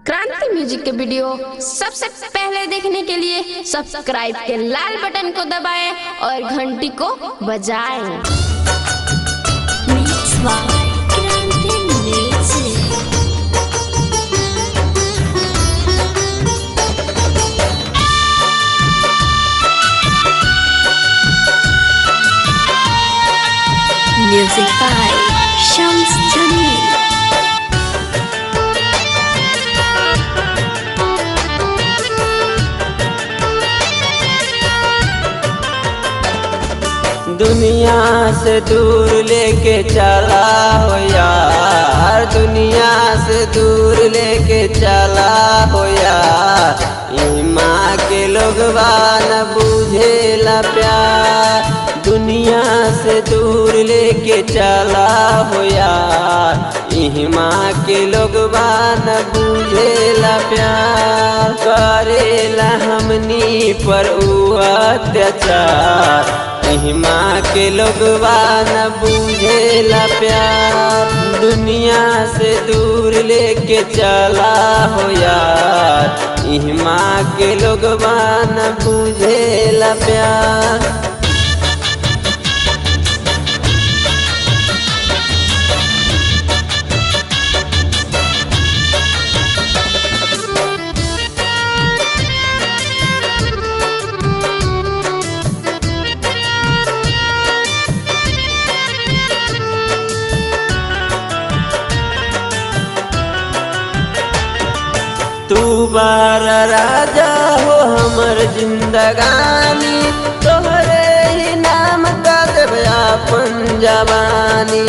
क्रांति म्यूजिक के वीडियो सबसे पहले देखने के लिए सब्सक्राइब के लाल बटन को दबाएं और घंटी को बजाएं। Mix by Grande Music. Music by Shams Jamil. दुनिया से दूर लेके चला हो यार दुनिया से दूर लेके चला हो यार ई माँ के लोग न बुझेला प्यार दुनिया से दूर लेके चला हो यार ई माँ के लोग न बुझेला प्यार करेला हमनी पर उ अत्याचार माँ के लोग न बुझेला प्यार दुनिया से दूर लेके चला हो यार माँ के लोग न बुझेला प्यार तू बार राजा हो हमर जिंदगानी तोहरे ही नाम का देव अपन जवानी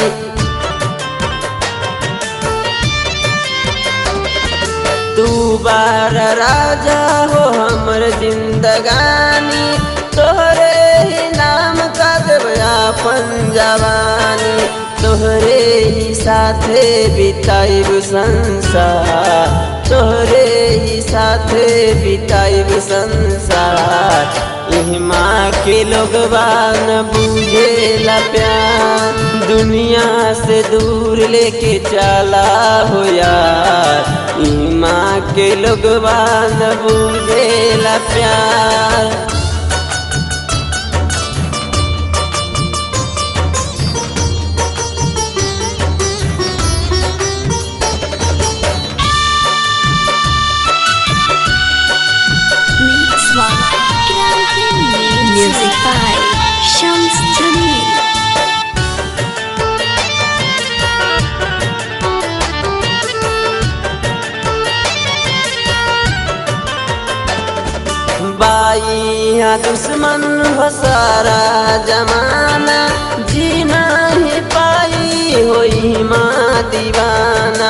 तू बार राजा हो हमर जिंदगानी तोहरे ही नाम का देव अपन जवानी तोहरे ही साथे बिताइब संसार तोहरे ही साथे बिताइब संसार इह माँ के लोग न बुझेला प्यार दुनिया से दूर लेके चला हो यार इह माँ के लोग न बुझेला प्यार Mix by Grande Music. Music by Shams Jamil. बाई यहाँ दुश्मन हो सारा जमाना जीना ही पाई होई माँ दीवाना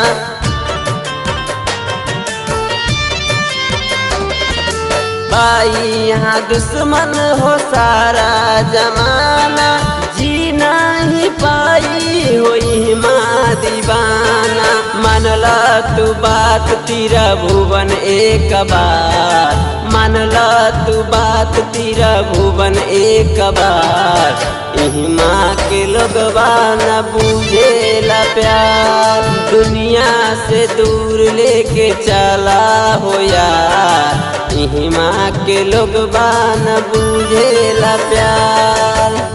बाई यहाँ दुश्मन हो सारा जमाना जीना ही पाई होई माँ दीवाना मानला तू बात तीरा भुवन एक बार मानला तू बात तीरा भुवन एक बार यही माँ के लोग न बुझेला प्यार दुनिया से दूर लेके चला हो यार यही माँ के लोग न बुझेला प्यार